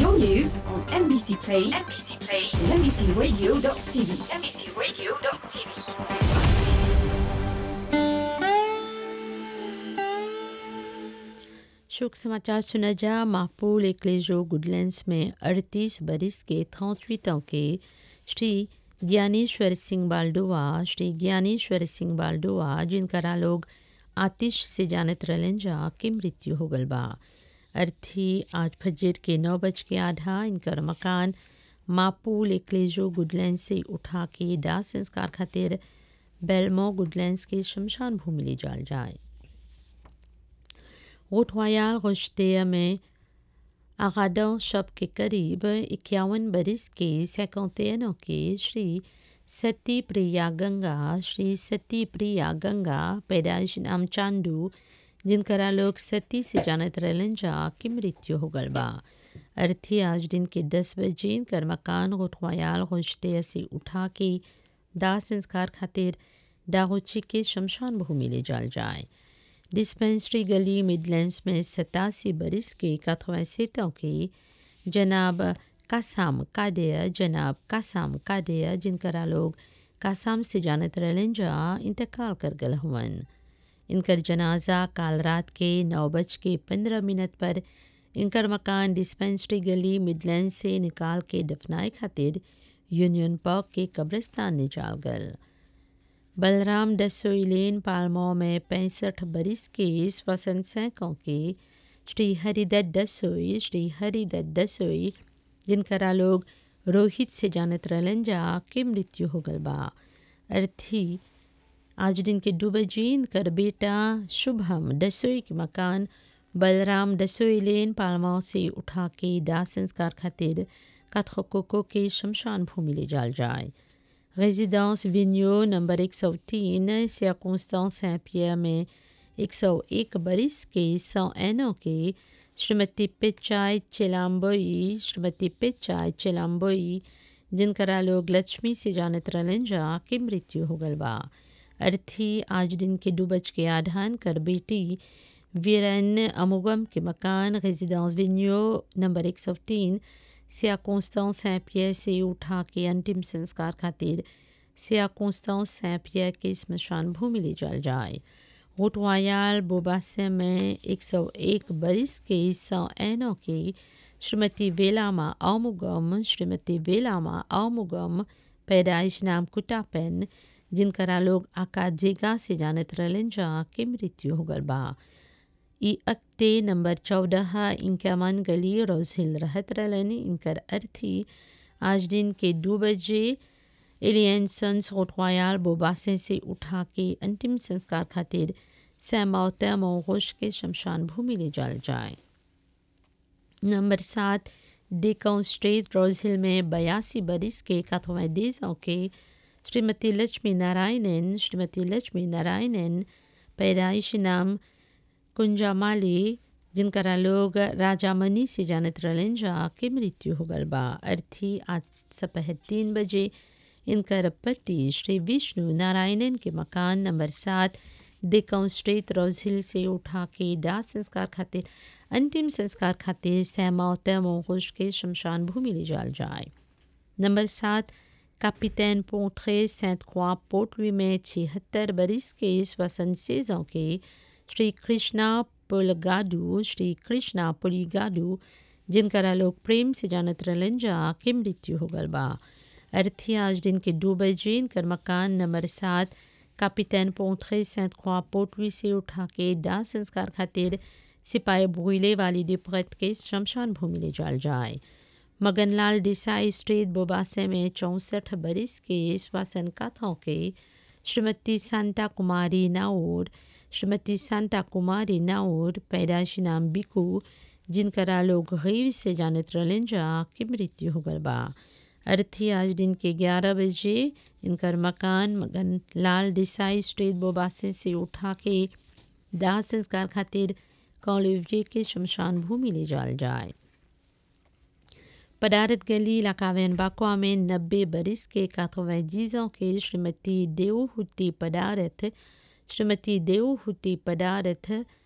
Your news on MBC Play, MBC Play, and MBCRadio.tv, MBCRadio.tv. शोक समाचार सुना जा माहपूल एक्लेजो गुडलैंड्स में अड़तीस बरिस के थौचवीतों के श्री ज्ञानेश्वर सिंह बाल्डोवा श्री ज्ञानेश्वर सिंह बाल्डोवा जिनकरा लोग आतिश से जानत रहलन जा के मृत्यु हो गल बा अर्थी आज फजर के नौ बज के आधा इनकर मकान मापूल एक्लेजो गुडलैंड से उठा के दाह संस्कार खातिर बेलमो गुडलैंड्स के शमशान भूमि ले जाल जाए रोटवायाल रोशतेया में आगादों शब के करीब इक्यावन बरिस के सैकौतेनों के श्री सती प्रिया गंगा श्री सती प्रिया गंगा पैदाइश नाम चांदू जिनकरा लोग सती से जानत रहलन जा की मृत्यु हो गल बा अर्थी आज दिन के दस बजे इनकर मकान रोटवायाल रोशतेया से उठा के दाह संस्कार खातिर दाहोची के शमशान भूमि ले जाल जाए डिस्पेंसरी गली मिडलैंड्स में सतासी बरिस के कथवैसेतों के जनाब कासाम कादेया जनाब कासाम कादेया जिनकरा लोग कासाम से जानत रहलन जा इंतकाल कर गल हुवन इनकर जनाजा काल रात के नौ बज के पंद्रह मिनट पर इनकर मकान डिस्पेंसरी गली मिडलैंड से निकाल के दफनाए खातिर यूनियन पार्क के कब्रिस्तान ले जाल गल बलराम डसोई लेन पालमो में पैंसठ बरिस के स्वसन सैकों के श्री हरिदत्त डसोई श्री हरिदत्त डसोई जिनकरा लोग रोहित से जानत रहलन जा के मृत्यु हो गल बा अर्थी आज दिन के दो बजे इनकर बेटा शुभम डसोई के मकान बलराम डसोई लेन पालमो से उठा के दाह संस्कार खातिर कथकोको के शमशान भूमि ले जाल जाए résidence Vigneault number 103 circonstance Saint-Pierre में 101 बरिस के 101 के श्रीमती पिचाई चिलाम्बोई श्रीमती पिचाई चिलाम्बोई जिनकरा लोग लक्ष्मी से जानत रहलन जा के मृत्यु हो गल बा अर्थी आज दिन के दो बज के आधान कर बेटी वीरन अमुगम के मकान रेजिडेंस विन्यो नंबर 103 सिया कॉन्स्टेंस सैंट पियर से उठा के अंतिम संस्कार खातिर सिया कॉन्स्टेंस सैंट पियर के स्मशान भूमि ले जाल जाए रोटवायाल बोबासे में 101 बरिस के सौ एनों के श्रीमती वेलामा आमुगम श्रीमती वेलामा आमुगम पैदाइश नाम कुटापेन जिनकरा लोग आकाजेगा से जानत रहलन जा के मृत्यु हो गल बा ई अक्ते नंबर चौदह इंकमान गली रोजिल रहत रहलन इनकर अर्थी आज दिन के दो बजे एलियंसन्स रोटवायाल बोबासे से उठा के अंतिम संस्कार खातिर सैमौता मोगोश के शमशान भूमि ले जाल जाए नंबर सात डेकाउं स्ट्रेट रोजिल में बयासी बरिस के कथवैदेशों के श्रीमती लक्ष्मी नारायणन श्रीमती लक्ष्मी नारायणन पैदाइश नाम कुंजामाली जिनकरा लोग राजामनी से जानत रहलन जा के मृत्यु हो गल बा अर्थी आज सपह तीन बजे इनकर पति श्री विष्णु नारायणन के मकान नंबर सात डेकाउं स्ट्रेट रोजिल से उठा के दाह संस्कार खातिर अंतिम संस्कार खातिर सैमौत मोगोश के शमशान भूमि ले जाल जाए नंबर सात कैपिटन पोट्रे सेंट क्वा पोटली में छिहत्तर बरिस के स्वसन सेजों के श्री कृष्णा पुलगाडू श्री कृष्णा पुलिगाडू जिनकरा लोग प्रेम से जानत रहलन जा के मृत्यु हो गल बा अर्थी आज दिन के दो बजे इनकर मकान नंबर सात कैपिटन पोंथरे सेंट क्वा पोटवी से उठा के दाह संस्कार खातिर सिपाही भूले वाली दिपगत के शमशान भूमि ले जाल जाए मगनलाल देसाई स्ट्रीट बोबासे में चौंसठ बरिस के श्वासन कथों के श्रीमती सांता कुमारी नाउर श्रीमती सांता कुमारी नाउर पैदाइश नाम बिकू जिनकरा लोग गरीब से जानत रहलन जा की मृत्यु हो गल बा अर्थी आज दिन के ग्यारह बजे इनकर मकान मगन लाल देसाई स्ट्रीट बोबासे से उठा के दाह संस्कार खातिर कॉलेज के शमशान भूमि ले जाल जाए पदारत गली इलाकावेन बाकुआ में नब्बे बरिस के काथोवैजीजों के श्रीमती देवहुति पदारथ श्रीमती देवहुति पदारथ